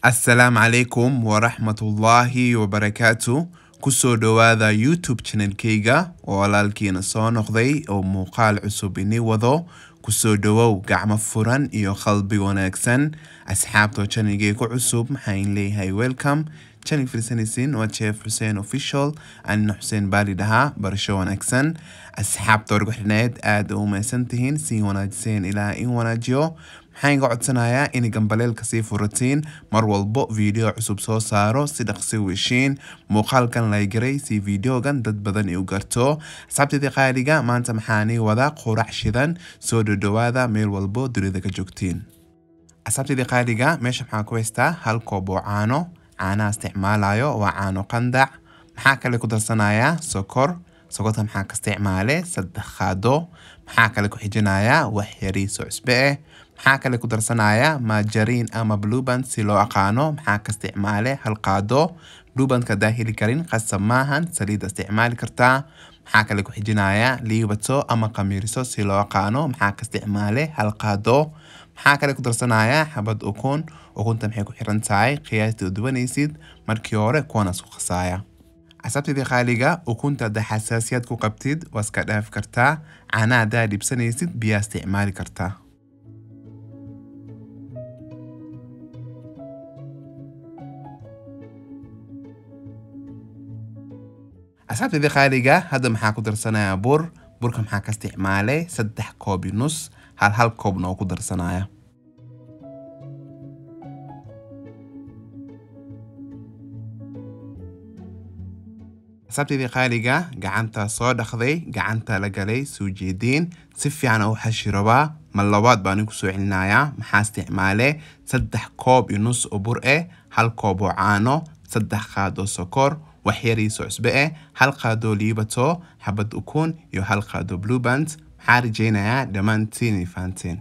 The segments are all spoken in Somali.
asalaamu calaykum waraxmatullaahi wabarakaatu kusoo dhowaada youtube channelkayga oo walaalkiina soo noqday oo muuqaal cusub ini wado kusoo dhowow gacmo furan iyo qalbi wanaagsan asxaabtoo channelgay ku cusub maxaan leeyahay welcome channel firsanaysin waa jeef xuseen official anina xuseen baali dhahaa barasho wanaagsan asxaabta wargu xidhneed aada u maysan tihiin sii wanaajiseen ilaa in wanaajiyo maxaan iga codsanayaa inay gambaleelka sii furatiin mar walbo video cusub soo saaro si dhaqsi weshiin muuqaalkan laygaray si videogan dad badan i u garto asxaabteedii qaaliga maanta maxaanii wada qurac shidan soo dhodhowaada meel walbo dunida ka joogtiin asxaabteedii qaaliga meesha maxaa ku haystaa hal koob oo caano caanaha isticmaalayo waa caano qandac maxaa kale ku darsanayaa sokor sokorta maxaa ka isticmaale saddex qaado maxaa kale ku xijinayaa wax yariiso cusbe eh maxaa kale ku darsanayaa majariin ama blueband si loo aqaano maxaa ka isticmaale hal qaado bluebandka hadaa heli karin qasab maahan saliida isticmaali kartaa maxaa kale ku xijinayaa liibato ama qamiiriso si loo aqaano maxaa ka isticmaale hal qaado maxaa kale ku darsanayaa xabad ukun ukunta maxay ku xiran tahay qiyaastii u duwanaysid markii hore kuwanas ku khasaaya casabtidii qaaliga ukunta haddaa xasaasiyad ku qabtid waa iska dhaafi kartaa caanaha haddaa dhibsanaysid biyaa isticmaali kartaa asxaabteedii qaaliga hadda maxaa ku darsanayaa bur burka maxaa ka isticmaalay saddex koob iyo nus hal hal koobna oo ku darsanaya asxaabteedii qaaliga gacanta soo dhaqday gacanta la galay soo jeediin si fiican u xashi rabaa ma labaad baan ku soo celinayaa maxaa isticmaale saddex koob iyo nus oo bur eh hal koob oo caano saddex qaad oo sokor wax yariiso cusbe eh hal qaadoo liibato xabad ukun iyo hal qaado blueband maxaa rajaynayaa dhammaantiin ay fahanteen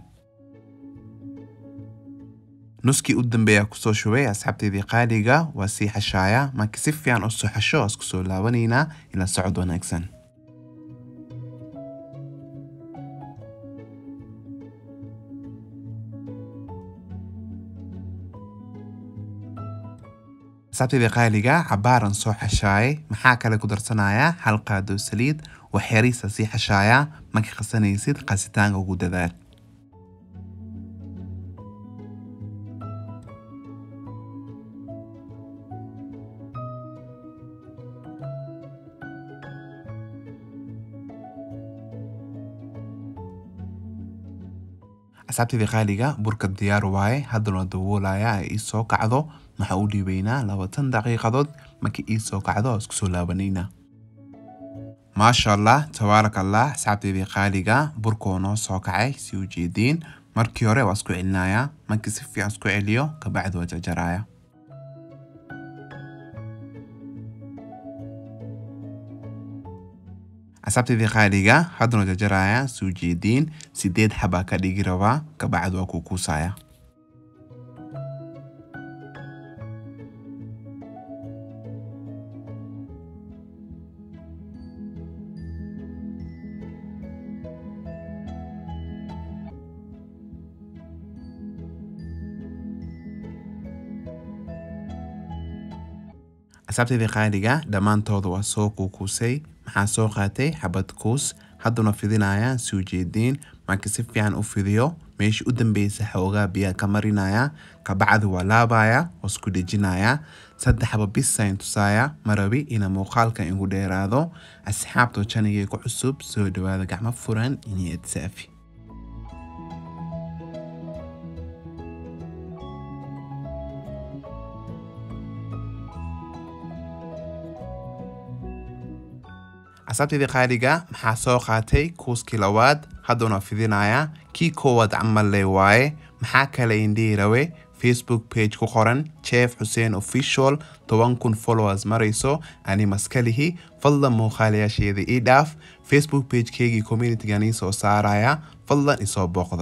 nuskii u dambeeya kusoo shubay asxaabteedii qaaliga waa sii xashaaya markii si fiican u soo xasho isku soo laabanaynaa ila socod wanaagsan asxaabteedii qaaliga cabaaran soo xashaayay maxaa kale ku darsanayaa hal qaado saliid wax yariisa sii xashaaya markii qasanaysid qasitaanka ugu dadaal asxaabteedii qaaliga burka diyaar waaye haddana dawoolaya ay ii soo kacdo maxaa u dhiibaynaa labaatan daqiiqadood markii ii soo kacdo oo isku soo laabanaynaa maasha allah tabaaraka allah asxaabteedii qaaliga burkoo noo soo kacay si u jeediin markii hore waa isku celinayaa markii si fiican isku celiyo kabacdi waa jarjaraya asxaabteedii qaaliga haddana jarjaraya soo jeediin sideed xabaa ka dhigi rabaa kabacdi waa kukuusaya asxaabteedii qaaliga dhammaantooda waa soo kuukuusay maxaa soo qaatay xabad kuus hadduna fidinaya soo jeediin markii si fiican u fidiyo meeshii u dambeysa xoogaa biyaa ka marinaya kabacdi waa laabaya oo isku dhejinaya saddexba bisayn tusaaya marabi ina muuqaalka igu dheeraado asxaabtoo janigay ku cusub soo dhowaada gacmo furan iniyad saafi asxaabteedii qaaliga maxaa soo qaatay kuuskii labaad hadduna fidinaya kii koowaad camal le waaye maxaa kale indhihi rawe facebook page ku qoran jeef xuseen official toban kun followers marayso ani maskalihi fadlan muuqaalayaasheeda ii dhaaf facebook pagekeygii communitygan ii soo saaraya fadlan isoo booqda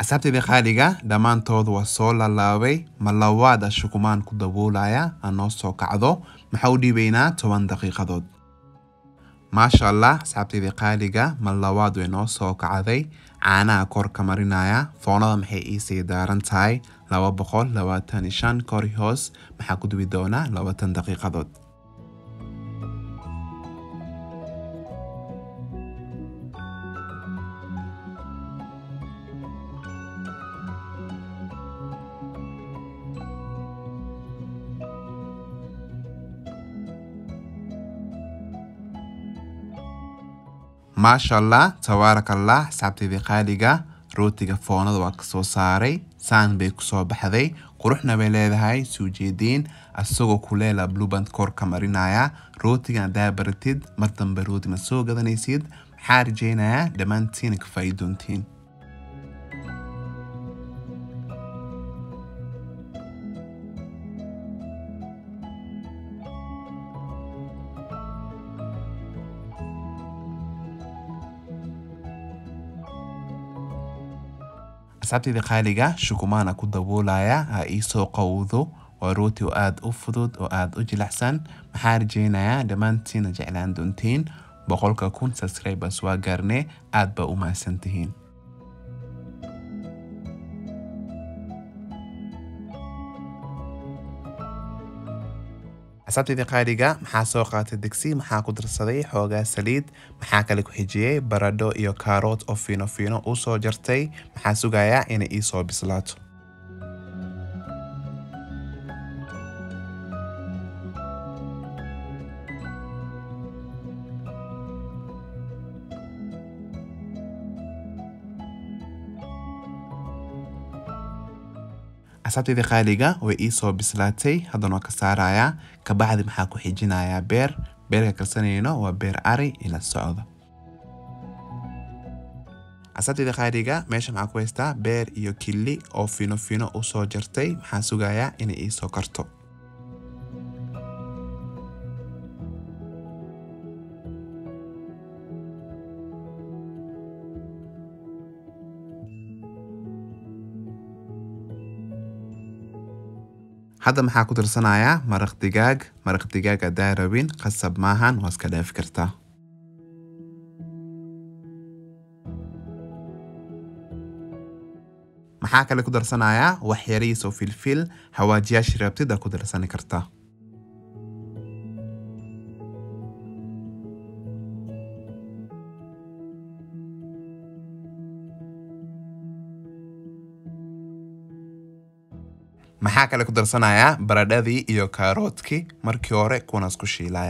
asxaabtayda qaaliga dhammaantood waa soo laalaabay ma labaada shukumaan ku daboolaya aan noo soo kacdo maxaa u dhiibaynaa toban daqiiqadood maasha allah asxaabtayda qaaliga ma labaad way noo soo kacday caanaha kor ka marinaya foonada maxay iisii daaran tahay laba boqol labaatan iyo shan kori hoos maxaa ku dubi doonaa labaatan daqiiqadood maasha allah tabaaraka allah asxaabtaydii qaaliga rootiga foonada waa kasoo saaray saan bay kusoo baxday quruxna bay leedahay suu jeediin asagoo kuleela bluband kor ka marinaya rootiga hadaa baratid mar dambe rooti ma soo gadanaysid maxaa rajeynayaa dhammaantiina ka faa'iidoontiin asxaabtayda qaaliga shukumaana ku daboolaya ha iisoo qowdo waa rooti oo aada u fudud oo aada u jilicsan maxaa rajeynayaa dhammaantiina jeclaan doontiin boqolka kun subscribers waa gaarne aad baa u mahadsantihiin asxaabtayda qaaliga maxaa soo qaatay digsi maxaa ku darsaday xoogaa saliid maxaa kale ku xijiyey baradho iyo kaaroot oo fiino fiino u soo jartay maxaa sugayaa inay ii soo bislaato asxaabtayda qaaliga way ii soo bislaatay haddana waa ka saarayaa kabacdi maxaa ku xijinayaa beer beerka karsanayno waa beer ari ila socda asxaabtayda qaaliga meesha maxaa ku haystaa beer iyo kili oo fino fino u soo jartay maxaa sugayaa inay ii soo karto hadda maxaa ku darsanayaa maraq digaag maraq digaag haddaa rabin qasab maahan waa iska dhaafi kartaa maxaa kale ku darsanayaa wax yariis oo filfil hawaajiyaashii rabtid aa ku darsani kartaa maxaa kale ku darsanayaa baradhadii iyo kaaroodkii markii hore kuwanas ku shiilaya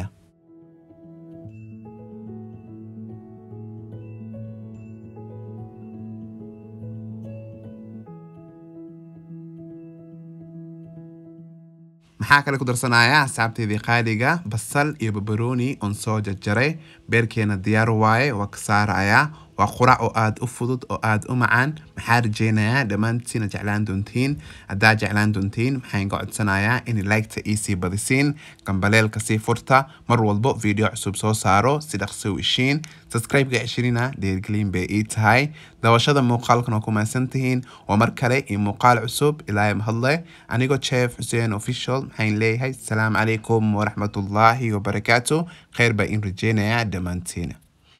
maxaa kale ku darsanayaa asxaabteydii qaaliga basal iyo babarooni oon soo jarjaray beerkeena diyaar waaye waa ka saarayaa waa qurac oo aada u fudud oo aada u macaan maxaa rajeynayaa dhammaantiina jeclaan doontiin haddaa jeclaan doontiin maxaan ka codsanayaa in liketa iisii badisiin gambaleelka sii furta mar walbo video cusub soo saaro si dhaqso u ishiin subscribe-ga cishirina dhiirgelin bay ii tahay dabashada muuqaalkan oo ku mahadsan tihiin waa mar kale iyo muuqaal cusub ilaahay mahadle anigoo chef xuseen official maxaan leeyahay asalaamu calaykum waraxmatullaahi wabarakaatu kheyr baa in rajeynayaa dhammaantiina